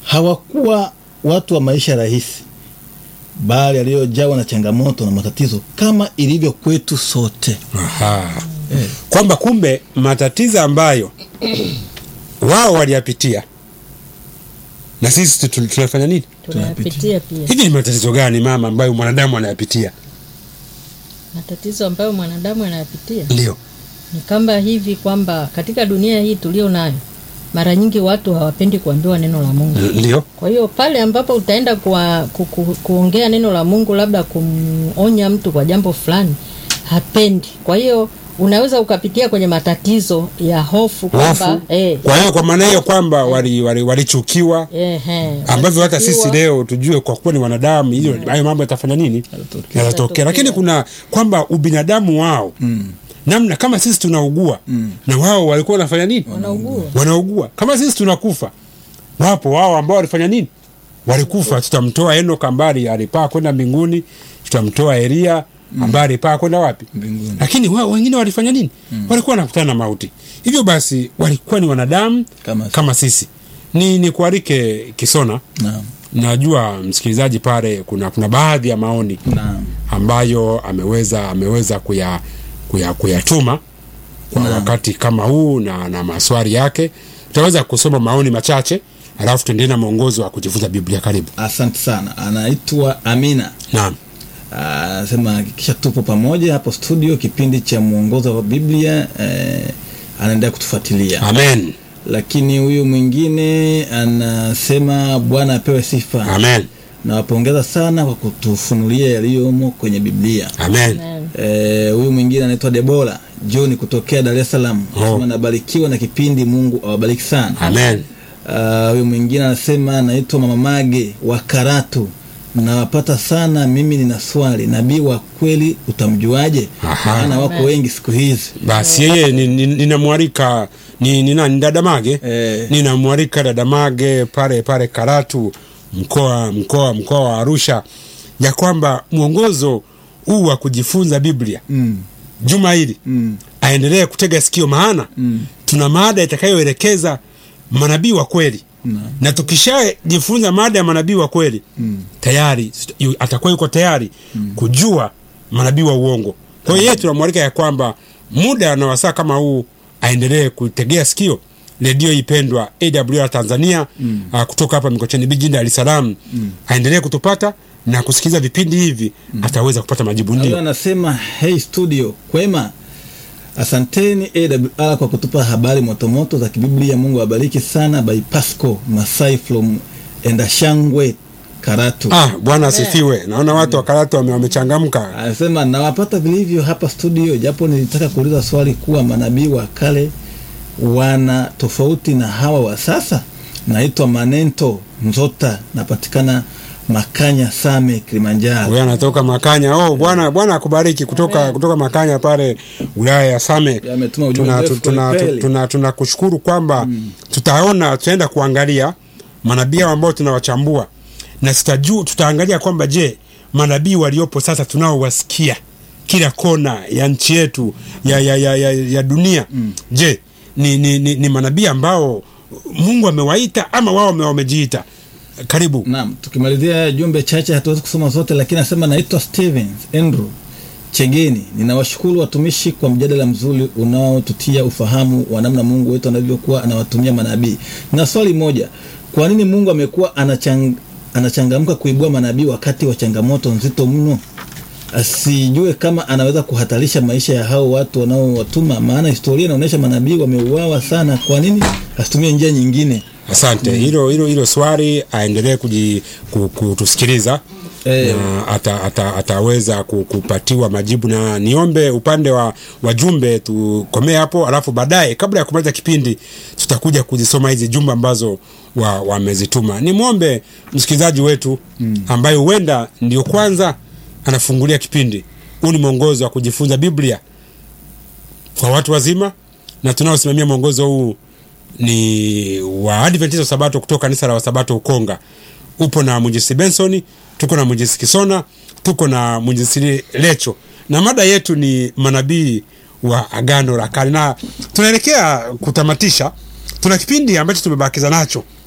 hawakuwa watu wa maisha rahisi, bali aliyojawa na changamoto na matatizo kama ilivyo kwetu sote. Aha. Kwamba kumbe matatizo ambayo wao waliyapitia na sisi tu- tu- tunafanya nini? tunayapitia pia Hivi ni matatizo gani mama ambayo mwanadamu anayapitia? matatizo ambayo mwanadamu anayapitia Ndio. ni kama hivi kwamba katika dunia hii tulio nayo mara nyingi watu hawapendi kuambiwa neno la Mungu. Ndio. Kwa hiyo pale ambapo utaenda kwa, ku, ku, kuongea neno la Mungu, labda kumonya mtu kwa jambo fulani, hapendi. Kwa hiyo unaweza ukapitia kwenye matatizo ya hofu kwamba Hofu. eh, Kwa hiyo kwa maana hiyo kwamba walichukiwa wali, walichukiwa, ehe, ambavyo hata sisi walichukiwa. leo tujue kwa kuwa ni wanadamu hiyo hayo mambo yatafanya nini Yatatokea. yatatokea lakini kuna kwamba ubinadamu wao namna kama sisi tunaugua na wao walikuwa wanafanya nini Wanaugua. wanaugua kama sisi tunakufa wapo wao ambao walifanya nini walikufa tutamtoa Enoch ambaye alipaa kwenda mbinguni tutamtoa Elia ambaye alipaa kwenda wapi Mbinguni. lakini wao wengine walifanya nini walikuwa wanakutana na mauti hivyo basi walikuwa ni wanadamu Kama sisi. kama sisi ni ni kualike Kisona Naam. najua msikilizaji pale kuna kuna baadhi ya maoni Naam. ambayo ameweza ameweza kuya kuya kuyatuma kwa Naam. wakati kama huu na, na maswali yake tutaweza kusoma maoni machache alafu tuendelee na mwongozo wa kujifunza biblia karibu Asante sana. Anaitwa Amina. naam anasema hakikisha tupo pamoja hapo studio kipindi cha mwongozo wa biblia eh, anaendelea kutufuatilia amen lakini huyu mwingine anasema bwana apewe sifa amen nawapongeza sana kwa kutufunulia yaliyomo kwenye biblia amen Amen. Eh, huyu mwingine anaitwa debora john kutokea dar es salaam Oh. anasema nabarikiwa na kipindi mungu awabariki sana amen Ah, huyu mwingine anasema naitwa mama mage wa karatu nawapata sana mimi nina swali nabii wa kweli utamjuaje Aha. maana wako wengi siku hizi basi yeye ni- ni- ninamwalika ni, ni nani dadamage Eh. ninamwalika dadamage pale pale karatu mkoa mkoa mkoa wa arusha ya kwamba mwongozo huu wa kujifunza biblia mm. juma hili Mm. aendelee kutega sikio maana Mm. tuna mada itakayoelekeza manabii wa kweli Naam. na tukishajifunza mada ya manabii wa kweli Mm. tayari yu- atakuwa yuko tayari kujua manabii wa uongo kwa hiyo yeye tunamwalika ya kwamba muda na wasaa kama huu aendelee kutegea sikio redio ipendwa awr tanzania mm. uh, kutoka hapa mikocheni bijini dar es salaam mm. aendelee kutupata na kusikiliza vipindi hivi mm. ataweza kupata majibu Huyu ndio anasema hey studio kwema asanteni awr kwa kutupa habari motomoto za kibiblia mungu awabariki sana by pasco masai from endashangwe karatu ah, bwana asifiwe naona watu wa karatu wame- wamechangamka anasema nawapata vilivyo hapa studio japo nilitaka kuuliza swali kuwa manabii wa kale wana tofauti na hawa wa sasa naitwa manento nzota napatikana makanya same kilimanjaro huyo anatoka makanya oh bwana bwana akubariki kutoka kutoka makanya pale wilaya ya same Ametuma ujumbe tuna, mrefu tuna, kweli tuna, kweli. tuna, tuna kushukuru kwamba tutaona tutaenda kuangalia manabii hao ambao tunawachambua na tutajua tutaangalia kwamba je manabii waliopo sasa tunaowasikia kila kona ya nchi yetu ya, ya, ya, ya, ya dunia mm. je ni, ni, ni, ni manabii ambao mungu amewaita ama wao wame- wamejiita karibu naam tukimalizia jumbe chache hatuwezi kusoma zote lakini anasema naitwa stevens andrew chegeni ninawashukuru watumishi kwa mjadala mzuri unaotutia ufahamu wa namna mungu wetu anavyokuwa anawatumia manabii na swali moja kwa nini mungu amekuwa anachang, anachangamka kuibua manabii wakati wa changamoto nzito mno asijue kama anaweza kuhatarisha maisha ya hao watu wanaowatuma maana historia inaonyesha manabii wameuawa sana kwa nini asitumie njia nyingine asante hilo hilo hilo swali aendelee kuji- ku- kutusikiliza Eh. na ata, ata, ataweza ku- kupatiwa majibu na niombe upande wa wajumbe tukomee hapo alafu baadaye kabla ya kumaliza kipindi tutakuja kuzisoma hizi jumbe ambazo wa- wamezituma nimwombe msikilizaji wetu ambaye huenda ndio kwanza anafungulia kipindi huu ni mwongozo wa kujifunza biblia kwa watu wazima na tunaosimamia mwongozo huu ni wa Adventista wa Sabato kutoka kanisa la Wasabato Ukonga. Upo na mwinjisi Benson, tuko na mwinjisi Kisona, tuko na mwinjisi Lecho, na mada yetu ni manabii wa Agano la Kale, na tunaelekea kutamatisha. Tuna kipindi ambacho tumebakiza nacho